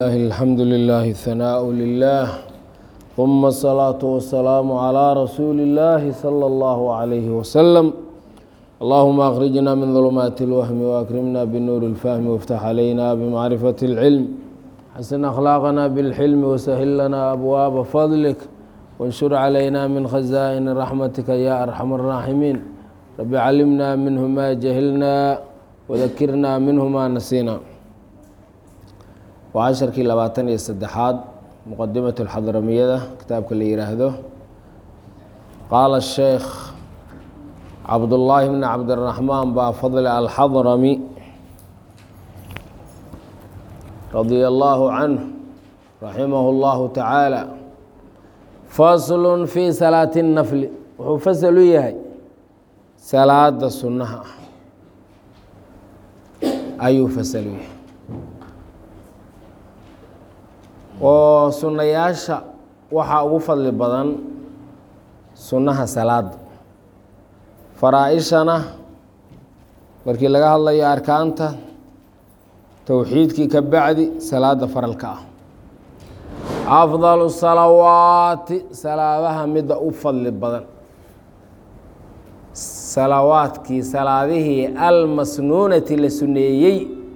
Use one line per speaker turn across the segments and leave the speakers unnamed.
الله الحمد لله الثناء لله ثم الصلاة والسلام على رسول الله صلى الله عليه وسلم اللهم أخرجنا من ظلمات الوهم وأكرمنا بنور الفهم وافتح علينا بمعرفة العلم حسن أخلاقنا بالحلم وسهل لنا أبواب فضلك وانشر علينا من خزائن رحمتك يا أرحم الراحمين رب علمنا منه ما جهلنا وذكرنا منه ما نسينا waa casharkii labaatan iyo saddexaad muqadimat اlxadramiyada kitaabka la yihaahdo qaala sheekh cabdullaahi bni cabdiraxmaan baa fadli alxadrami radia allaahu canh raximah اllahu tacaala faslu fi salaati الnafli wuxuu fasal u yahay salaada sunnaha ah ayuu fasal u yahay oo sunnayaasha waxaa ugu fadli badan sunnaha salaada faraa-ishana markii laga hadlayo arkaanta towxiidkii ka bacdi salaada faralka ah afdalu salawaati salaadaha midda u fadli badan salawaadkii salaadihii almasnuunati la suneeyey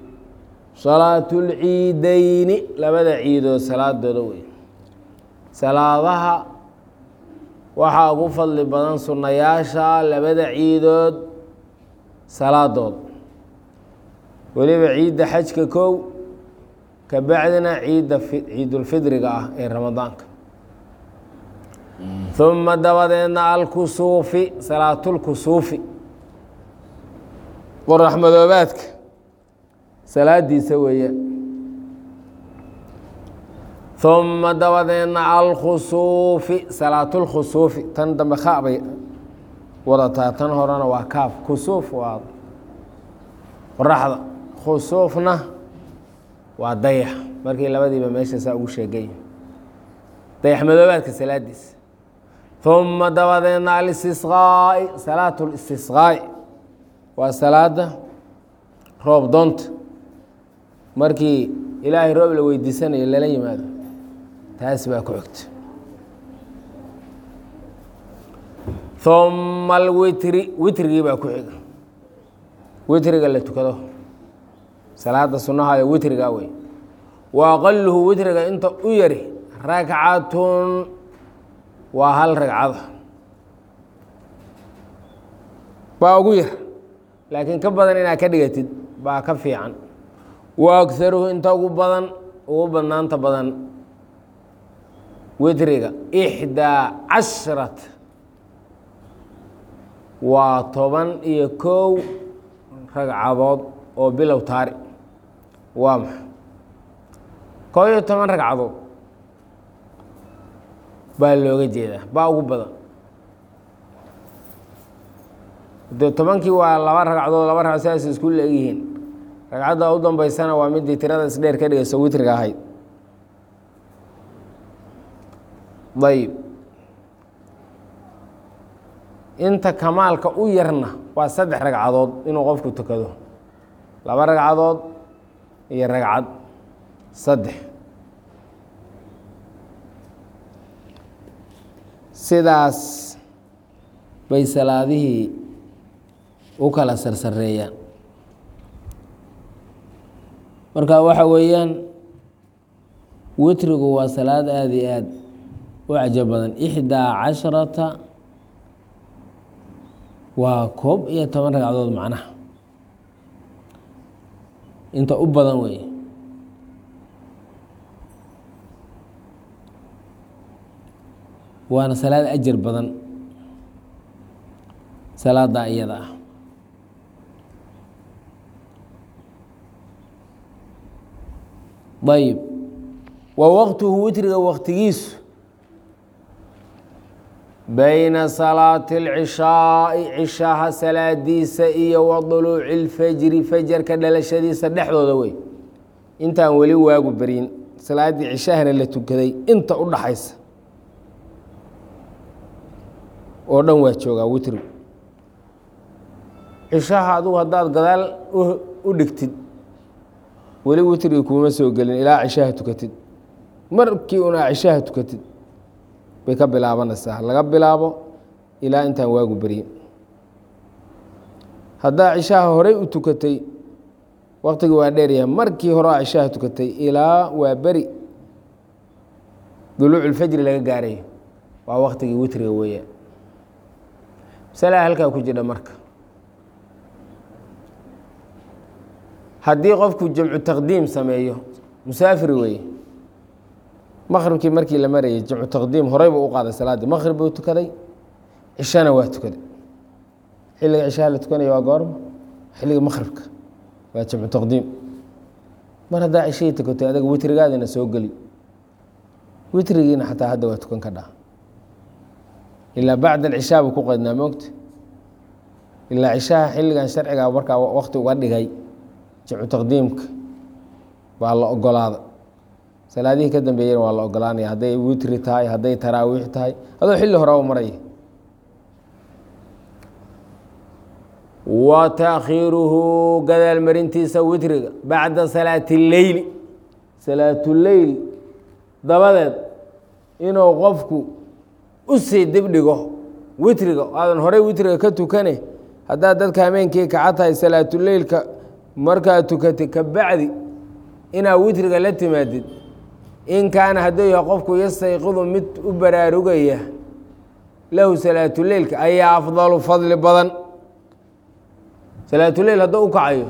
salaatulciideyni labada ciidood salaadooda wey salaadaha waxaa ugu fadli badan sunnayaasha labada ciidood salaadooda weliba ciidda xajka kow ka bacdina ciidda ciidulfidriga ah ee ramadaanka uma dabadeedna alkusuufi salaatulkusuufi qorax madoobaadka salaadiisa weeyaan uma dabadeedna alkhusuufi salaatulkhusuufi tan dambe kha bay wadataa tan horena waa kaaf kusuuf waa qoraxda khusuufna waa dayax markii labadiiba meesha saa ugu sheegay dayax madoobaadka salaadiisa uma dabadeedna alistisqaa'i salaat listisqaa'i waa salaada roob doonta markii ilaahay roob la weydiisanayo lala yimaado taas baa ku xigta uma alwitri witrigii baa ku xiga witriga la tukado salaada sunnahayo witriga wey wa aqaluhu witriga inta u yari ragcatun waa hal ragcada baa ugu yar laakiin ka badan inaad ka dhigatid baa ka fiican wa agaruhu inta ugu badan ugu badnaanta badan witriga ixdaa casharat waa toban iyo kow ragcadood oo bilow taari waa maxa koo iyo toban ragcadood baa looga jeedaa baa ugu badan de tobankii waa laba ragcadood laba ragcad sidaas isku leegyihiin ragcadda u dambeysana waa midii tirada isdheer ka dhigayso witriga ahayd ayb inta kamaalka u yarna waa saddex ragcadood inuu qofku tukado laba ragcadood iyo ragcad saddex sidaas bay salaadihii u kala sarsareeyaan marka waxa weeyaan witrigu waa salaad aada iyo aad u cajab badan ixdaa casharata waa koob iyo toban ragcadood macnaha inta u badan wey waana salaad ajar badan salaada iyada ah ayb wa waqtuhu witriga waqtigiisu bayna salaati اlcishaai cishaha salaadiisa iyo wa duluuci اlfajri fajarka dhalashadiisa dhexdooda wey intaan weli waagu beryin salaaddii cishahana la tukaday inta u dhaxaysa oo dhan waa joogaa witrigu cishaha adugu haddaad gadaal u dhigtid weli witrigi kuuma soo gelin ilaa cishaha tukatid markii una cishaha tukatid bay ka bilaabanaysaa laga bilaabo ilaa intaan waagu beryin haddaa cishaha horey u tukatay waktigii waa dheeryahay markii hore a cishaha tukatay ilaa waa beri duluuculfajri laga gaarayo waa waktigii witriga weeyaan masalaa halkaa ku jidha marka haddii qofku jamcu taqdiim sameeyo musaafir weeye maqribkii markii la marayay jamcu taqdiim horey buu u qaaday salaaddii maqrib buu tukaday cishana waa tukaday xilliga cishaha la tukanaya waa goorma xilliga maqribka waa jamcu taqdiim mar haddaa cishihii tukatay adaga witrigaadina soo geli witrigiina xataa hadda waa tukan ka dhaha ilaa bacda alcishaa buu ku qaydnaa moogta ilaa cishaha xilligan sharciga markaa wakti uga dhigay jamcu taqdiimka baa la ogolaada salaadihii ka dambeeyena waa la ogolaanaya hadday witri tahay hadday taraawiix tahay adoo xilli hore u maraya wa taakhiiruhu gadaal marintiisa witriga bacda salaati اleyli salaatuleyl dabadeed inuu qofku u sii dibdhigo witriga aadan horey witriga ka tukane haddaad dadka hameenkii kaca tahay salaatuleylka markaad tukatay ka bacdi inaad witriga la timaadid in kaana hadduu yahay qofku yastayqidu mid u baraarugaya lahu salaatuleylka ayaa afdalu fadli badan salaatuleyl hadduu u kacayo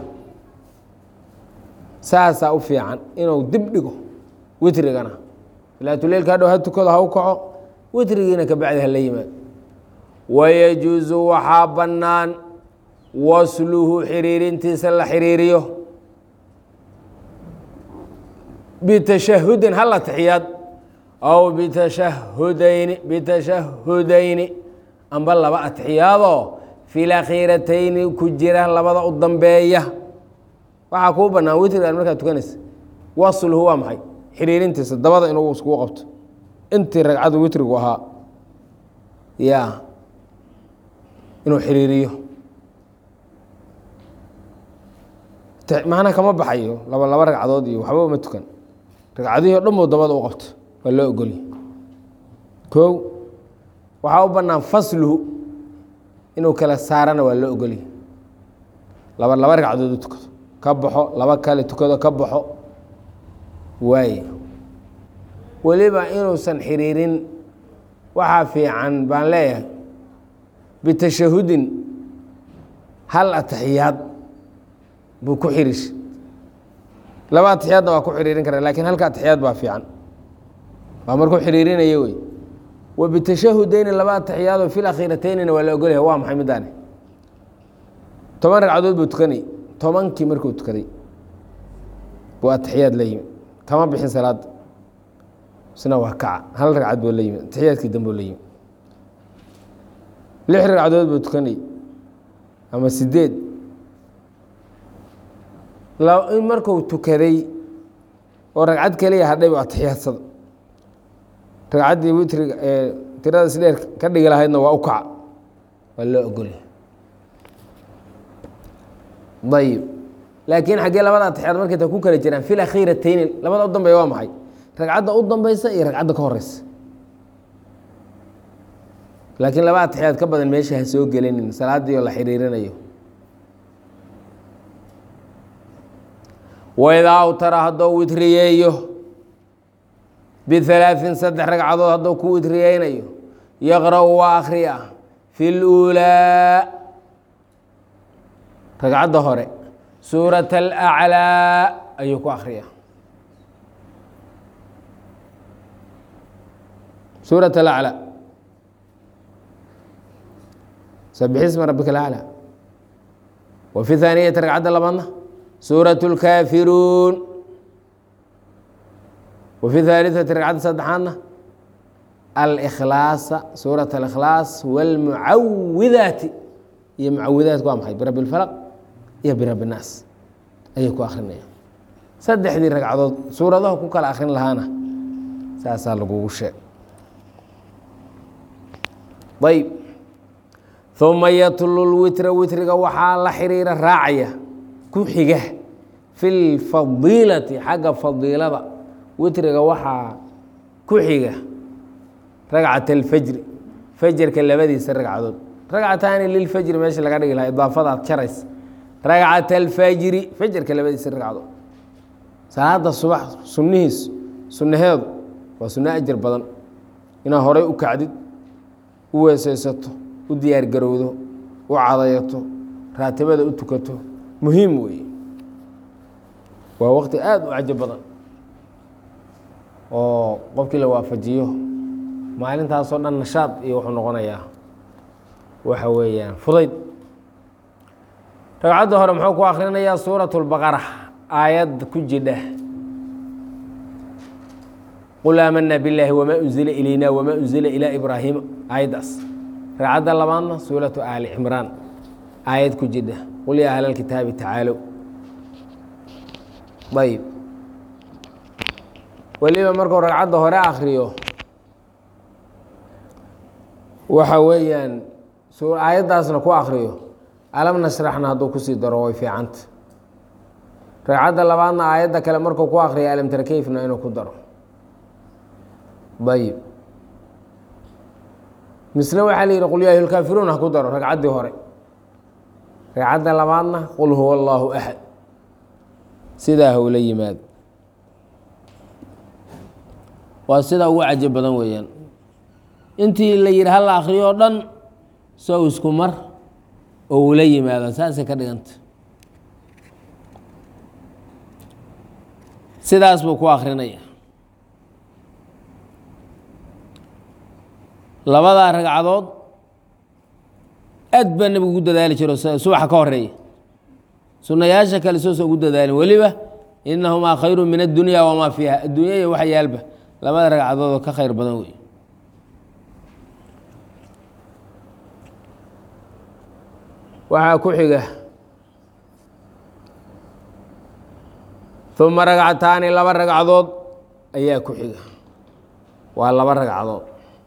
saasaa u fiican inuu dib dhigo witrigana salaatuleylka hadhow ha tukado ha u kaco witrigiina ka bacdi hala yimaado wayajuusu waxaa bannaan wasluhu xiriirintiisa la xiriiriyo bitashahudin hal atixiyaad aw bitashahudayni bitashahudayni amba laba atixiyaadoo fi lakhiiratayni ku jira labada u dambeeya waxaa kuu bannaan witrigan markaad tukanaysa wasluhu waa maxay xiriirintiisa dabada inuu iskugu qabto intii ragcadu witrigu ahaa ya inuu xiriiriyo macna kama baxayo laba laba ragcadood iyo waxba uma tukan ragcadihii o dhan buu dabada u qabto waa loo ogolya kow waxaa u bannaan fasluhu inuu kala saarana waa loo ogolya laba laba ragcadood u tukado ka baxo laba kale tukado ka baxo waaye weliba inuusan xiriirin waxaa fiican baan leeyahay bitashahudin hal atixiyaad buu ku xiriir laba atixiyaadna waa ku xiriirin kara lakin halka atixiyaad baa fiican waa markuu xiriirinaya wey wa bitashahudeyni laba atixiyaadoo fi lakhiirateynina waa la ogolyahay waa maxay midaani toban ragcadood buu tukanay tobankii markuu tukaday buu atixiyaad la yimi kama bixin salaada isna waa kaca hal ragcad buu la yimi atixiyaadkii dambuu la yimi lix ragcadood buu tukanay ama sideed in marku tukaday oo ragcad keliya hadhay bu atixiyaadsada ragcaddii witriga ee tirada sideer ka dhigi lahaydna waa u kaca waa loo ogolya ayib laakiin xaggee labada atixiyaad markay ta ku kala jiraan fi lakhiirateyni labada u dambeya waa maxay ragcadda u dambeysa iyo ragcadda ka horeysa laakiin laba atixiyaad ka badan meesha ha soo gelinin salaadii oo la xiriirinayo waidaa awtara haddou witriyeeyo bihalaaثin saddex ragcadood haddou ku witriyeynayo yaqra'u waa akhriya fi اluulaa ragcadda hore suuraة alأclىa ayuu ku akhriya suuraة alأclى sabixisma rabika alأclى wa fi haaniyati ragcadda labaadna suuraة اlkaafiruun wa fi haaliثati ragcadda saddexaadna alkhlaasa suuraة اlkhlaas wاlmucawidaati iyo mucawidaatku waa maxay birab اlfalq iyo birab الnaas ayay ku akrinaya saddexdii ragcadood suuradaha ku kala akrin lahaana saasaa lagugu sheeg ayb uma yatlu lwitra witriga waxaa la xiriira raacaya ku xiga fi lfadiilati xagga fadiilada witriga waxaa ku xiga ragcat alfajri fajarka labadiisa ragcadood ragcataani lilfajri meesha laga dhigi lahaa idaafadaad jarays ragcat alfajri fajarka labadiisa ragcadood salaada subax sunnihiis sunnaheedu waa sunno ajar badan inaad horay u kacdid u weesaysato u diyaargarowdo u cadayato raatibada u tukato muhiim weeye waa waqti aada u cajo badan oo qofkii la waafajiyo maalintaasoo dhan nashaad iyo wuxuu noqonayaa waxa weeyaan fudayd ragcadda hore muxuu ku akhrinayaa suurat اlbaqara aayad ku jidha qul aamana biاllaahi wamaa unzila ilayna wamaa unzila ilaa ibraahima aayaddaas ragcadda labaadna suuratu aali cimraan aayad ku jidha qul yaa ahla اlkitaabi tacaalow ayb weliba markuu ragcadda hore akriyo waxa weeyaan aayaddaasna ku akriyo alam nashraxna hadduu kusii daro way fiicanta ragcadda labaadna aayadda kale markuu ku akriyo alam tara keyfna inuu ku daro ayib misle waxaa la yidhi qul yaa ayuha lkaafiruun ha ku daro ragcaddii hore ragcadda labaadna qul huwa allaahu axad sidaa howla yimaado waa sidaa ugu cajo badan weeyaan intii la yidhi hal akriyo o dhan sow isku mar oo ula yimaado saasay ka dhiganta sidaas buu ku akrinaya labadaa ragcadood aad baa nebigu ugu dadaali jiro subaxa ka horeeya sunayaasha kale soosa ugu dadaalin weliba inahumaa khayru min addunya wamaa fiiha adduunya iyo waxa yaalba labada ragcadood oo ka khayr badan wey waxaa ku xiga uma ragcataani laba ragcadood ayaa ku xiga waa laba ragcadood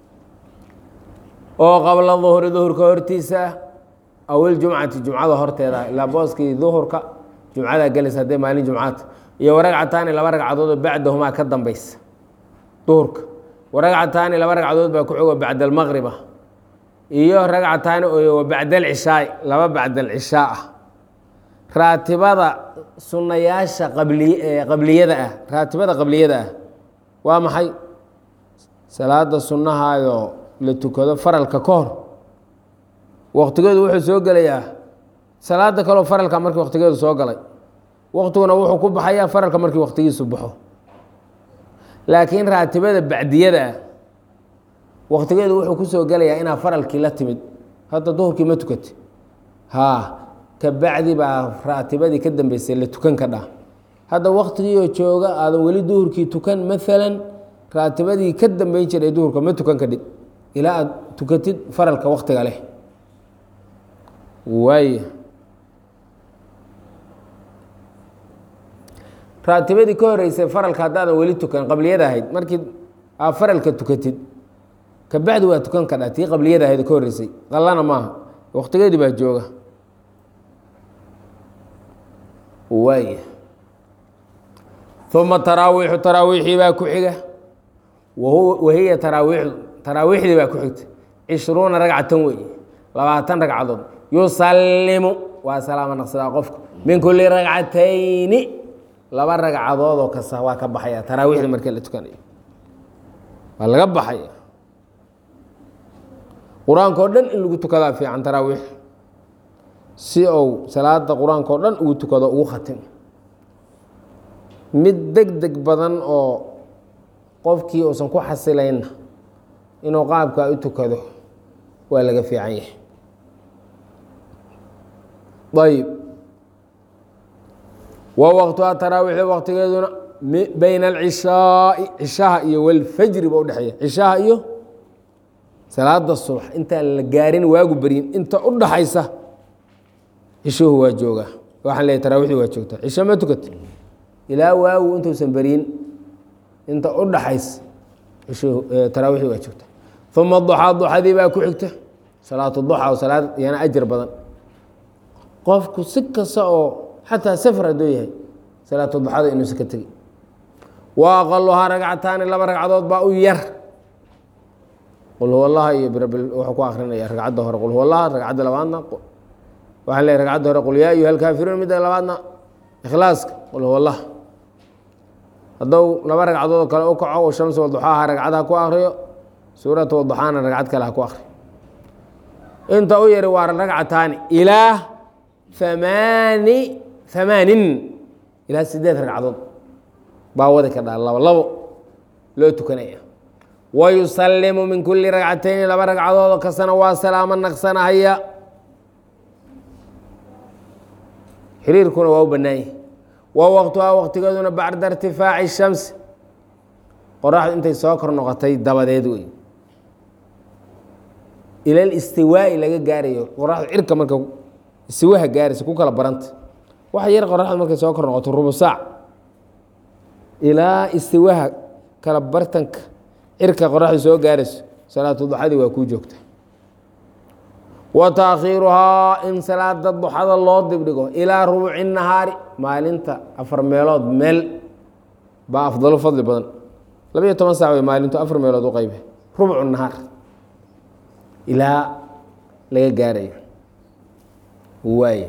oo qabla duhri duhurka hortiisa ah aw iljumcati jumcada horteeda ilaa booskii duhurka jumcadaa gelaysa haddee maalin jumcaata iyo waragcataani laba ragcadood oo bacdahumaa ka dambaysa duhurka waragcataani laba ragcadood baa ku xigo bacda almaqriba iyo ragcataani oo bacda alcishaai laba bacda alcishaa ah raatibada sunnayaasha qabli qabliyada ah raatibada qabliyada ah waa maxay salaada sunnahaayoo la tukado faralka ka hor waktigeedu wuxuu soo gelayaa salaada kaleo faralka markii waktigeedu soo galay waktiguna wuxuu ku baxayaa faralka markii waktigiisu baxo laakiin raatibada bacdiyada ah waktigeedu wuxuu kusoo gelayaa inaa faralkii la timid hadda duhurkii ma tukati haa ka bacdi baa raatibadii ka dambeysay la tukan ka dhaa hadda waktigiioo jooga aadan weli duhurkii tukan maalan raatibadii ka dambeyn jiray duhurka ma tukan kadhig ilaa aad tukatid faralka waktiga leh waay raatibadii ka horeysay faralka haddaadan weli tukan qabliyada ahayd markii aa faralka tukatid kabacdi waa tukan kadha tii qabliyada ahayd ka horeysay qallana maaha waktigeedii baa jooga waay uma taraawiixu taraawiixii baa ku xiga wahiya taraawiixdu taraawiixdii baa ku xigta cishruuna ragcatan wey labaatan ragcadood yusallimu waa salaama naqsadaa qofka min kuli ragcatayni laba ragcadood oo kasta waa ka baxaya taraawiixda markii la tukanayo waa laga baxaya qur-aanka oo dhan in lagu tukadaa fiican taraawiix si ou salaada qur-aanka oo dhan ugu tukado ugu khatimo mid deg deg badan oo qofkii uusan ku xasilaynna inuu qaabkaa u tukado waa laga fiican yahay ayb wa waqtuha taraawiixda waqtigeeduna bayna alcishaai cishaha iyo walfajri ba udhexeeya cishaha iyo salaada subax intaan la gaarin waagu beryin inta u dhaxaysa cishuhu waa joogaa waxaan leeyahy tarawixdii waa joogtaa cisho ma tukat ilaa waagu intuusan beryin inta u dhaxaysa cishuhu taraawiixdii waa joogtaa uma duxaa duxadii baa ku xigta salaatu duxa oo salaad iyana ajar badan qofku si kasta oo xataa safar hadduu yahay salaatu duxada inuusan ka tegin wa aqaluhaa ragcataani laba ragcadood baa u yar qul huwa allaha iyo birabil wuxuu ku akrinaya ragcadda hore qul huwa allaha ragcadda labaadna waxaan leeyahy ragcadda hore qul yaa ayuha alkaafiruun midda labaadna ikhlaaska qul huwa allah haddou laba ragcadood oo kale u kaco u shamsi waduxaaha ragcad ha ku akriyo suurata waduxaana ragcad kale ha ku akriyo inta u yari waa ragcataani ilaa amaani amaanin ilaa sideed ragcadood baa wadi ka dhaa labo labo loo tukanaya wayusalimu min kuli ragcatayni laba ragcadood oo kastana waa salaamo naqsanahaya xiriirkuna waa u bannaan yahi wa waqtuhaa waqtigeeduna bacda irtifaaci shamsi qoraxdu intay soo kor noqotay dabadeed wey ila listiwaa'i laga gaarayo qoraxdu cirka marka istiwaha gaaraysa ku kala baranta waxa yar qoraxdu markay soo kor noqoto rubu saac ilaa istiwaha kala bartanka cirka qoraxdu soo gaarayso salaatu duxadii waa kuu joogta wa taakhiiruhaa in salaada duxada loo dibdhigo ilaa rubuci nahaari maalinta afar meelood meel baa afdalo fadli badan labayo toban saac wey maalintu afar meelood u qaybe rubcu nahaar ilaa laga gaarayo waay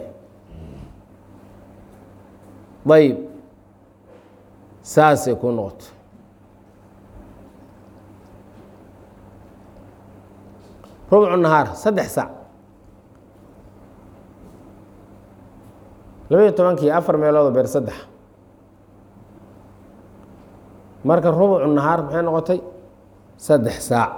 ayb saasay ku noqoto rubcu nahaar saddex saac labaiyo tobankii afar meeloodoo beer saddex marka rubcu nahaar maxay noqotay saddex saac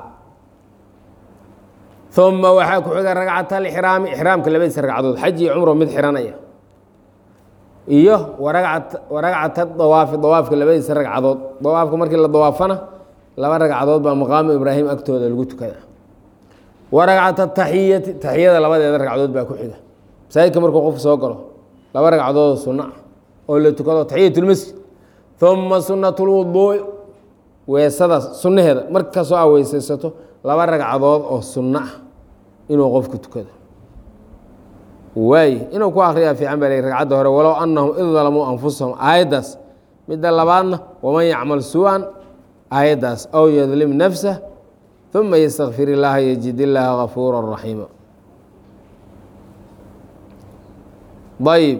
uma waxaa ku xiga ragcat alixraami ixraamka labadiisa ragcadood xaj iyo cumro mid xiranaya iyo waragcat dawaafi dawaafka labadiisa ragcadood dawaafka markii la dawaafana laba ragcadood baa maqaamu ibraahim agtooda lagu tukada waragcat ataxiyati taxiyada labadeeda ragcadood baa ku xiga masaajidka markuu qofku soo galo laba ragcadood sunno ah oo la tukado taxiyatulmasjid uma sunat lwuduui weesada sunnaheeda markasoo aa weysaysato laba ragcadood oo sunno ah inuu qofku tukado waay inuu ku akriyaa fiican baa l ragcadda hore walow anahum id dalamuu anfusahum aayaddaas midda labaadna waman yacmal su-an aayaddaas aw yadlim nafsah uma ystakfir illaaha yajid illaaha gafuura raxiima ayb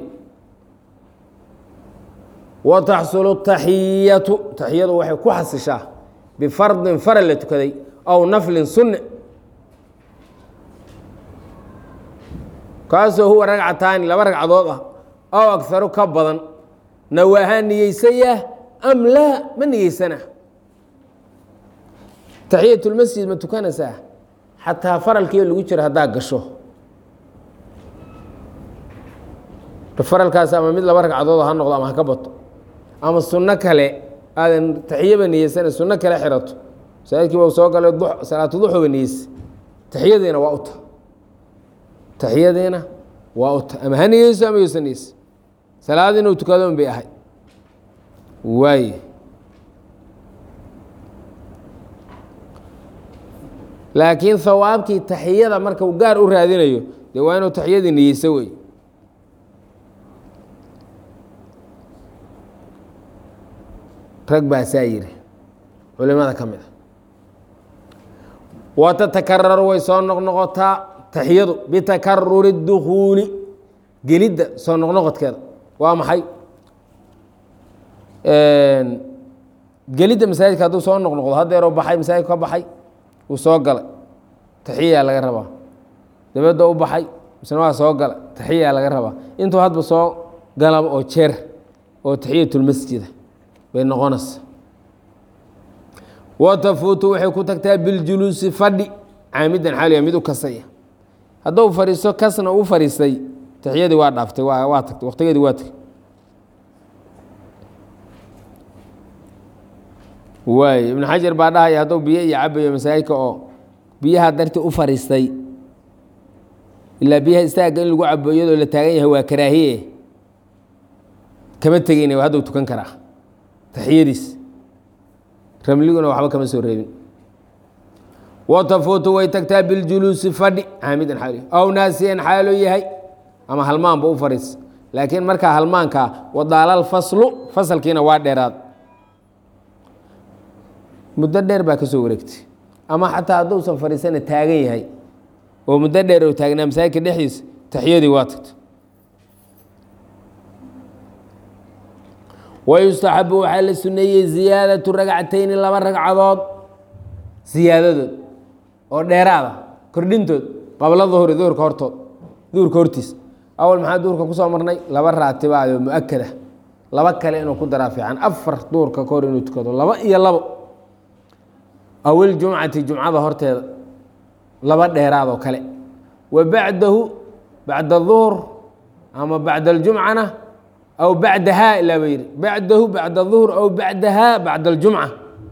wa taxsulu taxiyatu taxiyadu waxay ku xasishaa bifardin faral la tukaday aw naflin sunne kaasoo huwa ragcataani laba ragcadood ah aw agaru ka badan nawaahaa niyeysayah am laa ma niyeysana taxiyatulmasjid ma tukanaysaa xataa faralkiio lagu jiro haddaa gasho faralkaas ama mid laba ragcadood ha noqdo ama ha ka bato ama sunno kale aadan taxiyaba niyeysana sunno kale xirato masaajidkii ba soo galay salaatu duxuba niyeysa taxiyadiina waa uta taxiyadiina waa uta ama ha niyeyso ama yuusan niyeysa salaad inuu tukado un bay ahay waay laakiin hawaabkii taxiyada marka uu gaar u raadinayo dee waa inuu taxiyadii niyeyso wey rag baasaa yiri culimada ka mid a wa tatakararu way soo noqnoqotaa taxiyadu bitakaruri اdukuuli gelidda soo noqnoqodkeeda waa maxay gelidda masaajidka hadduu soo noqnoqdo haddeeroo baxay masaajidku ka baxay wuu soo galay taxiyaa laga rabaa dabadda u baxay misna waa soo galay taxiyaa laga rabaa intuu hadba soo galaba oo jeer oo taxiyatulmasjida bay noqonaysa watafuutu waxay ku tagtaa biljuluusi fadhi caamidan xaaliya mid u kasaya hadduu fadhiisto kasna u fadhiistay taxiyadii waa dhaaftay waa waa tagtay waqtigeedii waa tagay waay ibnu xajar baa dhahaya hadduu biyo iyo cabayo masaajidka oo biyaha dartii u fadhiistay ilaa biyaha istaagga in lagu cabo iyadoo la taagan yahay waa karaahiye kama tegeyna hadduu tukan karaa taxiyadiis ramliguna waxba kama soo reebin watafuutu way tagtaa biljuluusi fadhi caamidan xaal aw naasiyan xaaloo yahay ama halmaanba u fadhiis laakiin markaa halmaanka wadaalal faslu fasalkiina waa dheeraad muddo dheer baa ka soo wareegtay ama xataa hadduusan fadhiisana taagan yahay oo muddo dheer oo taagnaa masaajidka dhexdiisa taxiyadii waa tagtay wayustaxabu waxaa la suneeyey ziyaadatu ragcatayni laba ragcadood siyaadadood oo dheeraada kordhintood qabla duhuri duhurka hortood duhurka hortiis awal maxaa duhurka kusoo marnay laba raatibaad oo mu-akada laba kale inuu ku daraa fiican afar duhurka ka hor inuu tukado laba iyo labo awil jumcati jumcada horteeda laba dheeraad oo kale wa bacdahu bacda duhur ama bacda aljumcana aw bacdahaa ilaa ba yidhi bacdahu bacda duhur aw bacdahaa bacda aljumca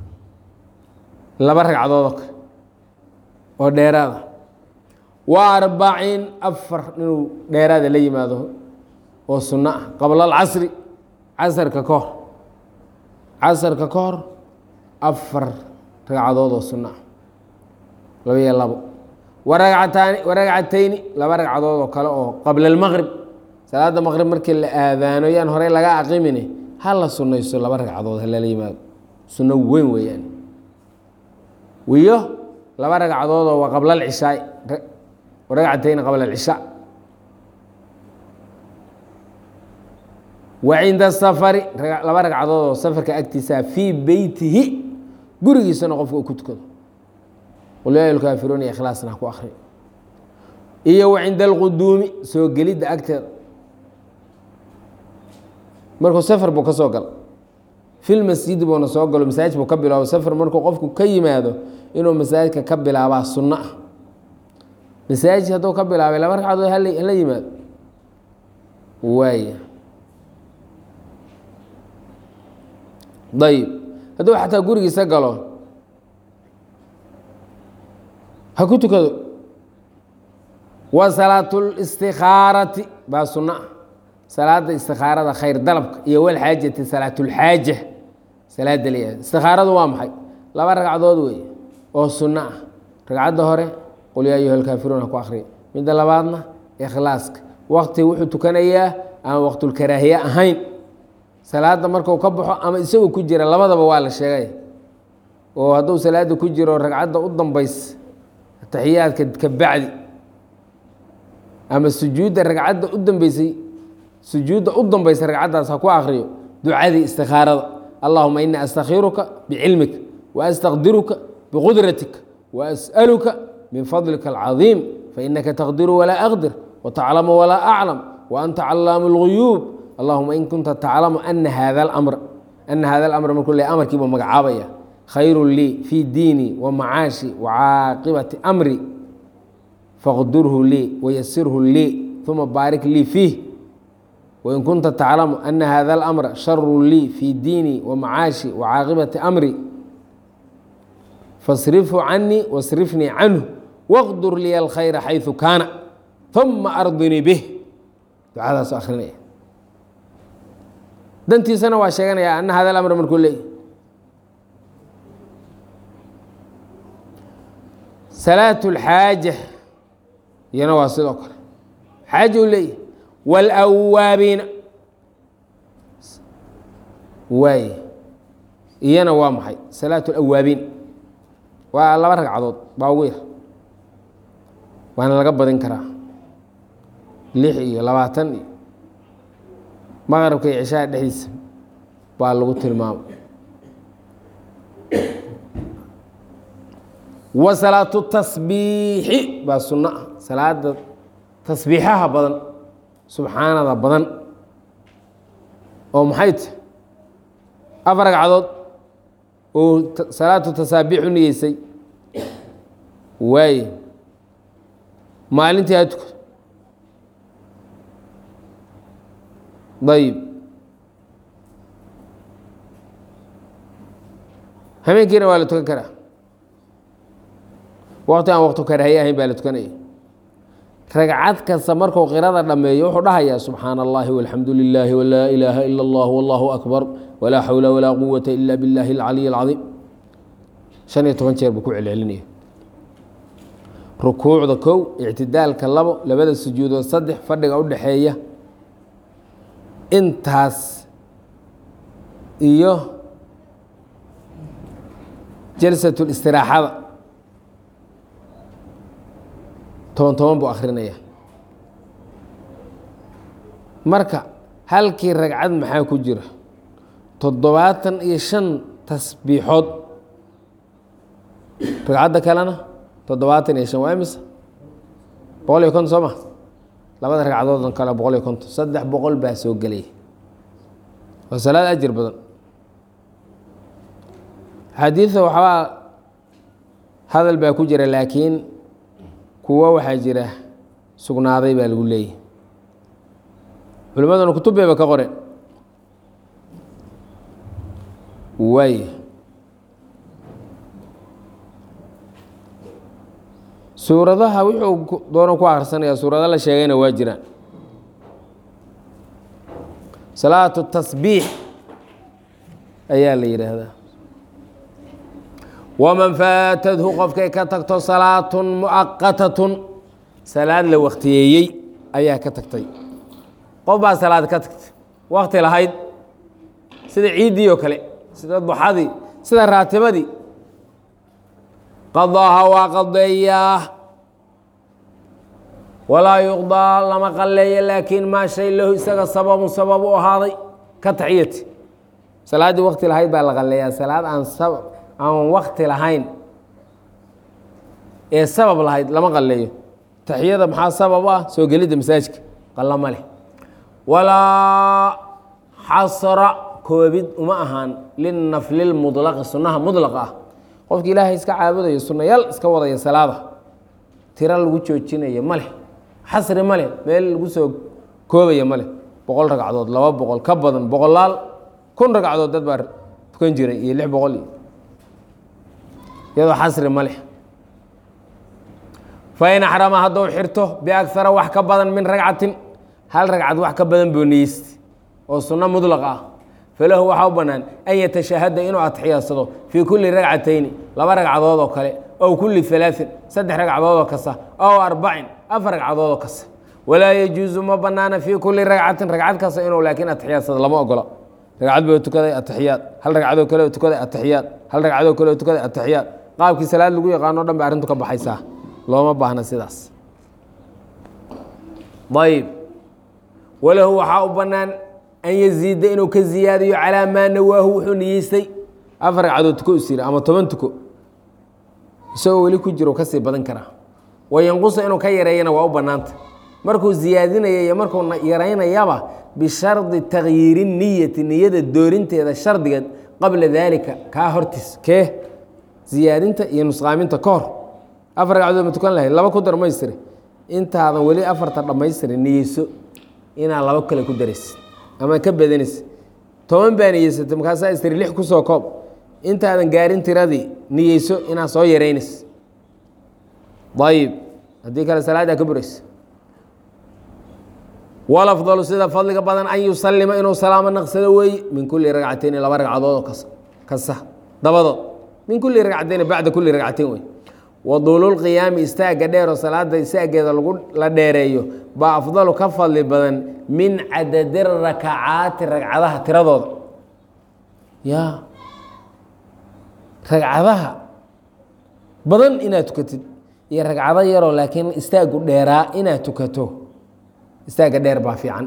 laba ragcadood oo kale oo dheeraada wa arbaciin afar inuu dheeraada la yimaado oo sunno ah qabla alcasri casarka ka hor casarka ka hor afar ragcadood oo sunno ah laba iyo labo waragcataani waragcatayni laba ragcadood oo kale oo qabla almaqrib salaada maqrib markii la aadaano yaan horey laga aqimine ha la sunnaysto laba ragcadood halala yimaado sunno weyn weeyaan iyo laba ragcadoodoo waa qabla alcishaai ragcatayni qabla alcishaa wa cinda safari laba ragcadood oo safarka agtiisaa fii beytihi gurigiisana qofka uu ku tukado qul yaa lkaafiruun iyo ikhlaasna ku akri iyo wa cinda alquduumi soo gelidda agteeda markuu safar buu ka soo galo fil masjidi buuna soo galo masaajid buu ka bilaabo safar markuu qofku ka yimaado inuu masaajidka ka bilaabaa sunno ah masaajid hadduu ka bilaabay laba ragcadood hala yimaado waaya ayib hadduu xataa gurigiisa galo ha ku tukado wa salaatulistikaarati baa sunno ah salaada istikaarada khayr dalabka iyo walxaajati salaatulxaaja salaada la istikaaradu waa maxay laba ragcadood wey oo sunno ah ragcadda hore qul yaa ayuha alkaafiruun ha ku akriya midda labaadna ikhlaaska wakti wuxuu tukanayaa aan waqtulkaraahiye ahayn salaada marku ka baxo ama isagoo ku jira labadaba waa la sheegay oo hadduu salaada ku jiro ragcadda u dambaysa taxiyaadka ka bacdi ama sujuudda ragcadda u dambeysay sujuudda u dambaysa ragcaddaas ha ku akriyo ducadii istikaarada allahuma ini astakhiruka bicilmika wa astaqdiruka biqudratika wa as'aluka min fadlika alcadiim fainaka taqdiru walaa aqdir wataclamu walaa aclam wa anta callaamu اlguyuub allahuma in kunta taclamu ana hada اlamr ana hada alamr markuu le amarkiibuu magacaabaya khayru lii fii diini wa macaashi wa caaqibati amri faqdurhu lii wayasirhu lii uma baarik lii fiih wain kunta taclamu ana hada اlamra sharu lii fii diini wa macaashi wa caaqibati amri fasrifhu canii wasrifnii canhu waqdur liya alkhayra xayثu kaana uma ardinii bih ducadaasu akrinaya dantiisana waa sheeganaya ana hada amr markuu leeyay salaat اlxaaja iyana waa sidoo kale xaaja u leeyahy wاlawaabiina waay iyana waa maxay salaat اlawaabiin waa laba ragcadood baa ugu yar waana laga badin karaa lix iyo labaatan iyo maqrabka iyo cishaha dhexdiisa baa lagu tilmaamay wa salaatu tasbiixi baa sunno ah salaada tasbiixaha badan subxaanada badan oo maxay tahy afar ragcadood oo salaatu tasaabiix u niyeysay waaye maalintii ha tuko ayib habeenkiina waa la tukan karaa waqti aan waqtu karaahiye ahayn baa la tukanaya ragcad kasta markuu qirada dhammeeyo wuxuu dhahayaa subxaana allahi walxamdu lilaahi walaa ilaaha ila allah wallahu akbar walaa xawla walaa quwata ila biاllahi اlcaliy اlcadiim shan iyo toban jeer buu ku celcelinaya rukuucda kow ictidaalka labo labada sujuudood saddex fadhiga u dhexeeya intaas iyo jalsatu listiraaxada toban toban buu akrinaya marka halkii ragcad maxaa ku jira toddobaatan iyo shan tasbiixood ragcadda kalena toddobaatan iyo shan waa imisa boqol iyo konton soo ma labada ragcadoodan kale boqol iyo konton saddex boqol baa soo gelaya waa salaad ajir badan xadiida waxbaa hadal baa ku jira laakiin kuwo waxaa jira sugnaaday baa lagu leeyahy culimmaduna kutub bayba ka qoreen waay suuradaha wuxuu doonan ku akhrisanaya suurado la sheegayna waa jiraan salaatu tasbiix ayaa la yidhaahdaa waman faatadhu qofkay ka tagto salaatun muaqatatun salaad la waktiyeeyey ayaa ka tagtay qof baa salaad ka tagtay wakti lahayd sida ciiddii oo kale sida duxadii sida raatibadii qadaaha waa qadeeyaa walaa yuqdaa lama qalleeya laakiin maa shay lahu isaga sababun sabab u ahaaday ka taxiyati salaaddii wakti lahayd baa la qalleeyaa salaad aan aan wakti lahayn ee sabab lahayd lama qalleeyo taxiyada maxaa sabab ah soo gelidda masaajidka qalla ma leh walaa xasra koobid uma ahaan linafli lmudlaqi sunnaha mudlaqa ah qofki ilaahay iska caabudayo sunnayaal iska wadaya salaada tiro lagu joojinayo ma leh xasri ma leh meel lagu soo koobaya ma leh boqol ragcadood laba boqol ka badan boqolaal kun ragcadood dad baa tukan jiray iyo lix boqol iyo iyadoo xasri ma leh fain axrama hadduu xirto biagara wax ka badan min ragcatin hal ragcad wax ka badan buu niyeysta oo sunno mudlaq ah falahu waxaa u bannaan an yatashahada inuu atixiyaadsado fii kulli ragcatayni laba ragcadood oo kale ow kulli alaain saddex ragcadood oo kasta ow arbacin afar ragcadood oo kasta walaa yajuusu ma banaana fii kulli ragcatin ragcad kasta inuu laakiin atixiyaadsado lama ogola ragcad buu tukaday atixiyaad hal ragcadoo kale tukaday atixiyaad hal ragcadoo kale tukaday atixiyaad qaabkii salaad lagu yaqaano dhan ba arrintu ka baxaysaa looma baahna sidaas ayb walahu waxaa u bannaan an yaziida inuu ka ziyaadiyo calaa maa nawaahu wuxuu niyeystay afar ragcadood tuko is yiri ama toban tuko isagoo weli ku jiro kasii badan karaa wayanqusa inuu ka yareeyana waa u bannaanta markuu ziyaadinaya iyo markuu yaraynayaba bishardi takyiiri niyati niyada doorinteeda shardigeed qabla daalika kaa hortiis kee ziyaadinta iyo nusqaaminta ka hor afar ragcadood ma tukan lahayd laba ku darmaystiri intaadan weli afarta dhammaystirin niyeyso inaad laba kale ku daraysid ama ka badanaysa toban baa niyeysatay markaasaa istiri lix kusoo koob intaadan gaarin tiradii niyeyso inaad soo yaraynays ayib haddii kale salaaddaa ka buraysa walafdalu sida fadliga badan an yusalima inuu salaamo naqsado weeye min kulli ragcatayni laba ragcadood oo kas kasta dabadood min kulli ragcatayni bacda kulli ragcateyn wey waduululqiyaami istaagga dheeroo salaada istaageeda lagu la dheereeyo baa afdalu ka fadli badan min cadadi rakacaati ragcadaha tiradooda ya ragcadaha badan inaad tukatid iyo ragcado yaroo laakiin istaaggu dheeraa inaad tukato istaagga dheer baa fiican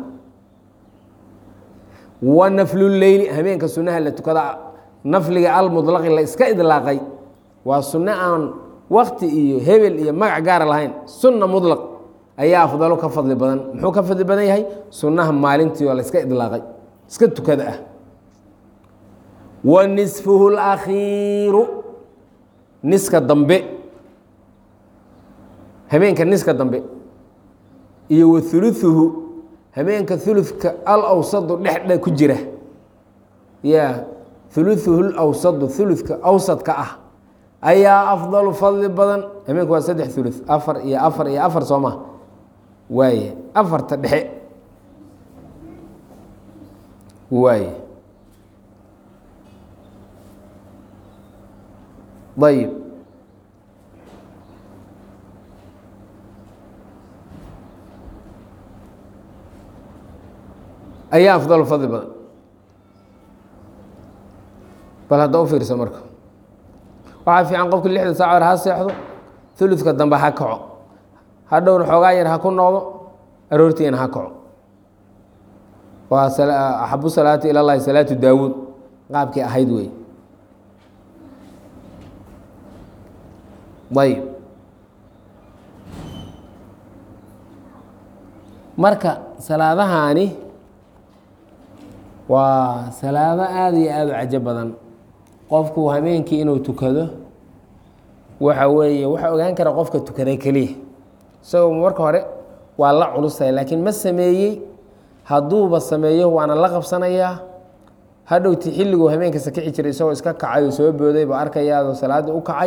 wa nafluleyli habeenka sunaha la tukada nafliga almudlaqi la iska idlaaqay waa sunno aan wakti iyo hebel iyo magac gaara lahayn sunna mudlaq ayaa afdalo ka fadli badan muxuu ka fadli badan yahay sunnaha maalintii oo la iska idlaaqay iska tukada ah wa nisfuhu اlakhiiru niska dambe habeenka niska dambe iyo wa huluثuhu habeenka huludka alawsadu dhexdhe ku jira ya huluثuhu lawsadu huludka awsadka ah ayaa afdalu fadli badan habeenku waa saddex ulu afar iyo afar iyo afar soo maa waaye afarta dhexe waaye ayib ayaa afdalu fadli badan bal hadda u fiirsa marka waxaa fiican qofki lixda saac hore ha seexdo uludka dambe ha kaco hadhowna xoogaa yar ha ku noqdo aroortiina ha kaco waa axabu salaati ila llahi salaatu daawuud qaabkii ahayd wey ayb marka salaadahaani waa salaado aada iyo aada u cajo badan qofku habeenkii inuu tukado waxa weeye waxaa ogaan kara qofka tukaday keliya isagoo marka hore waa la culusay laakiin ma sameeyey hadduuba sameeyo waana la qabsanayaa hadhowti xilliguu habeenka sakici jiray isagoo iska kacay oo soo booday ba arkayaadoo salaadii u kacay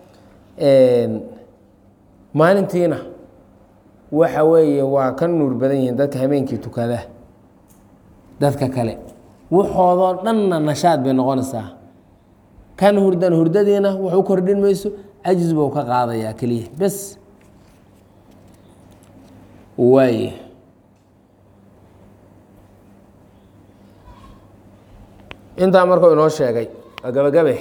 maalintiina waxa weeye waa ka nuur badan yihiin dadka habeenkii tukada dadka kale waxoodoo dhanna nashaad bay noqonaysaa kan hurdan hurdadiina wax u kordhin mayso cajis buu ka qaadayaa keliya bes waaye intaa markuu inoo sheegay waa gabagabe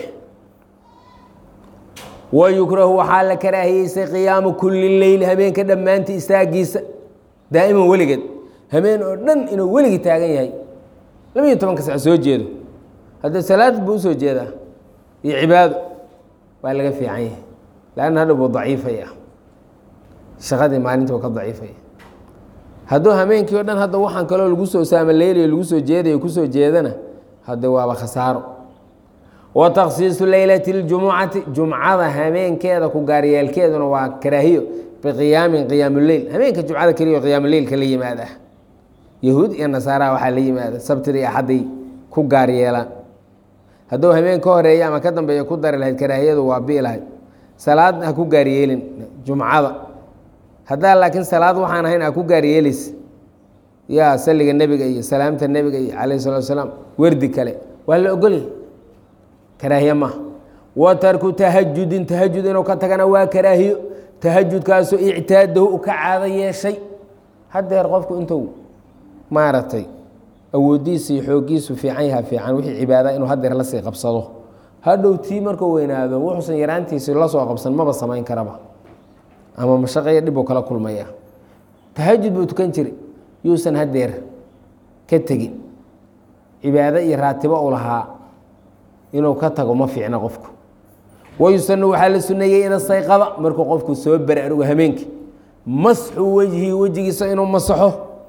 wayukrahu waxaa la karaahiyeysay qiyaamu kuli leyl habeenka dhammaantii istaagiisa daa'iman weligeed habeen oo dhan inuu weligii taagan yahay labiiyo tobanka sac soo jeedo haddee salaad buu usoo jeedaa iyo cibaado waa laga fiican yahay lanna hadhow buu daciifaya shaqadii maalinta ka daciifaya hadduu habeenkii o dhan hadda waxaan kaloo lagu soo saamaleelayo lagu soo jeedayo kusoo jeedana hadde waaba khasaaro wa takhsiisu leylati اljumucati jumcada habeenkeeda ku gaaryeelkeeduna waa karaahiyo biqiyaamin qiyaamuleyl habeenka jumcada keliya qiyaamuleylka la yimaada yahuud iyo nasaaraha waxaa la yimaada sabtida iyo axadday ku gaaryeelaan hadduu habeen ka horeeya ama ka dambeeya ku dari lahayd karaahiyadu waa bii lahayd salaad ha ku gaaryeelin jumcada haddaa laakiin salaad waxaan ahayn ha ku gaaryeelaysa yaa saliga nebiga iyo salaamta nebiga iyo calayh salatu asalaam werdi kale waa la ogolyahy karaahiye maaha wa tarku tahajudin tahajud inuu ka tagana waa karaahiyo tahajudkaasoo ictaadahu u ka caado yeeshay haddeer qofku intuu maaragtay awoodiisa iyo xooggiisu fiican yaha fiican wixii cibaada inuu haddeer lasii qabsado hadhow tii markuu weynaado wuxuusan yaraantiisi la soo qabsan maba samayn karaba ama mashaqeyo dhib uu kala kulmaya tahajud buu tukan jiray yuusan haddeer ka tegin cibaado iyo raatibo u lahaa inuu ka tago ma fiicna qofku wayusanu waxaa la suneeyey ida sayqada markuu qofku soo baraarugo hameenkii masxu wejhi wejigiisa inuu masaxo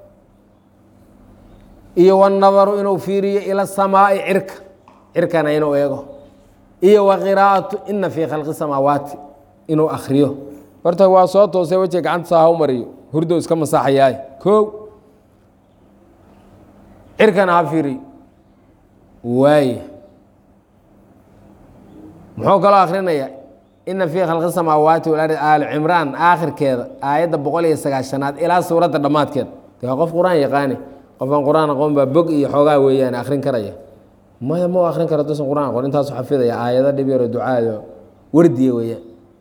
iyo wanadaru inuu fiiriyo ila samaai cirka cirkana inuu eego iyo wa qiraa'atu ina fii khalqi samaawaati inuu akriyo horta waa soo toosay wejiga gacanta saa ha u mariyo hurdow iska masaxayaay kow cirkana ha fiiriyo waaye muxuu kaloo akrinaya ina fii khalqi samaawaati walardi aali cimraan aakhirkeeda aayadda boqol iyo sagaashanaad ilaa suuradda dhammaadkeeda de waa qof qur-aan yaqaani qofaan qur-aan aqoon baa bog iyo xoogaa weeyaan akrin karaya maya ma akrin karo dusan qur-aan aqoon intaasu xafidaya aayado dhib yaro ducaado wardiya weeyaan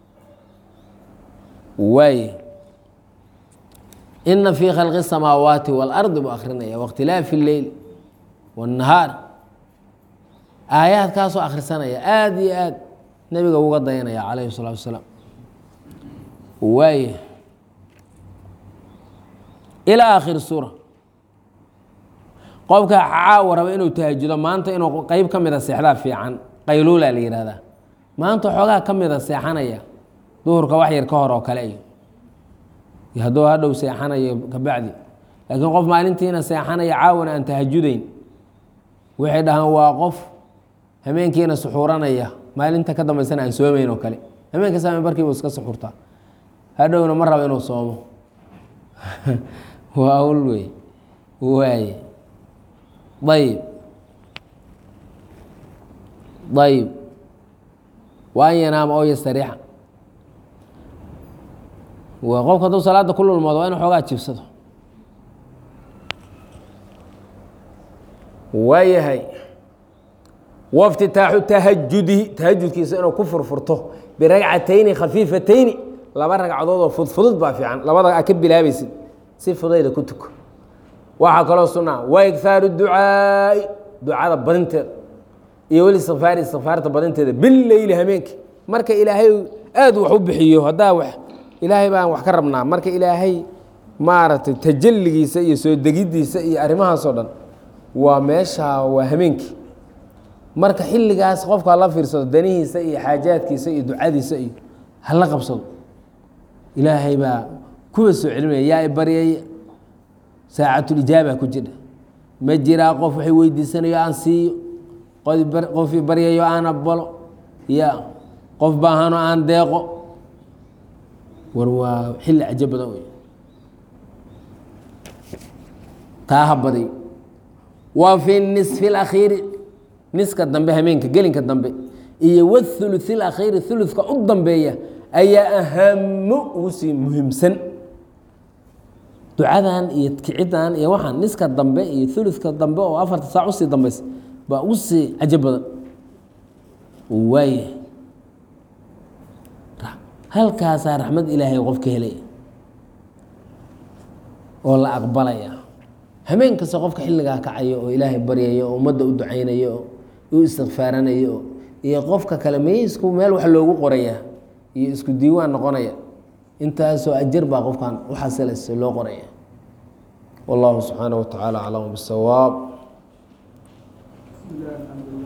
waaye ina fii khalqi samaawaati waalardi buu akrinaya waاkhtilaafi اleyl wالnahaar aayaadkaasoo akhrisanaya aada iyo aad nebiga uga dayanaya calayhi الsalaatu wasalaam waaye ilaa aakhiri suura qofka caawa raba inuu tahajudo maanta inuu qeyb ka mida seexdaa fiican qayluula la yihahdaa maanta xoogaa ka mida seexanaya duhurka wax yar ka hor oo kale iyo hadduu hadhow seexanayo kabacdi laakiin qof maalintiina seexanaya caawana aan tahajudayn waxay dhahaan waa qof hameenkiina suxuuranaya maalinta ka dambaysana aan soomayn oo kale hameenka saame barkiibu iska suxuurtaa hadhowna ma raba inuu soomo waa ul wey waaye ayib ayib wa an yanaama oo yastariixa waa qofka hadduu salaada ku lulmoodo waa inu xoogaa jibsado waayahay waftitaaxu tahajudihi tahajudkiisa inuu ku furfurto biragcatayni khafiifatayni laba ragcadood oo fudfudud baa fiican labada a ka bilaabaysid si fudayda ku tuko waxaa kaloo sunaa wa igaaru ducaai ducada badinteeda iyo weli safaari safaarta badinteeda bileyli hameenki marka ilaahay aad wax u bixiyo haddaa wax ilaahay baan wax ka rabnaa marka ilaahay maaragtay tajalligiisa iyo soo degidiisa iyo arrimahaasoo dhan waa meesha waa hameenkii marka xilligaas qofka hala fiirsado danihiisa iyo xaajaadkiisa iyo ducadiisa iyo hala qabsado ilaahay baa kuwa soo celinaya yaa i baryay saacatulijaaba ku jira ma jiraa qof waxay weydiisanayo aan siiyo qofii baryayo aan aqbalo ya qof baahano aan deeqo war waa xilli cajo badan wey taa ha badiyo wa fi nisfi اlakhiiri niska dambe hameenka gelinka dambe iyo wاthuluث اlakhiiri thuluثka u dambeeya ayaa ahamu ugu sii muhiimsan ducadan iyo kicidan iyo waxaan niska dambe iyo thuluثka dambe oo afarta saac usii dambaysa baa ugu sii cajo badan waaya halkaasaa raxmad ilaahay qofka helaya oo la aqbalaya hameen kasta qofka xilligaa kacayo oo ilaahay baryayo oo ummadda u ducaynayo oo u istikfaaranayo iyo qofka kale meysku meel wax loogu qoraya iyo isku diiwaan noqonaya intaasoo ajar baa qofkan waxaasls loo qoraya wallahu subxaanaه wa tacaala aclam bisawaab
بسم الله الحمد لله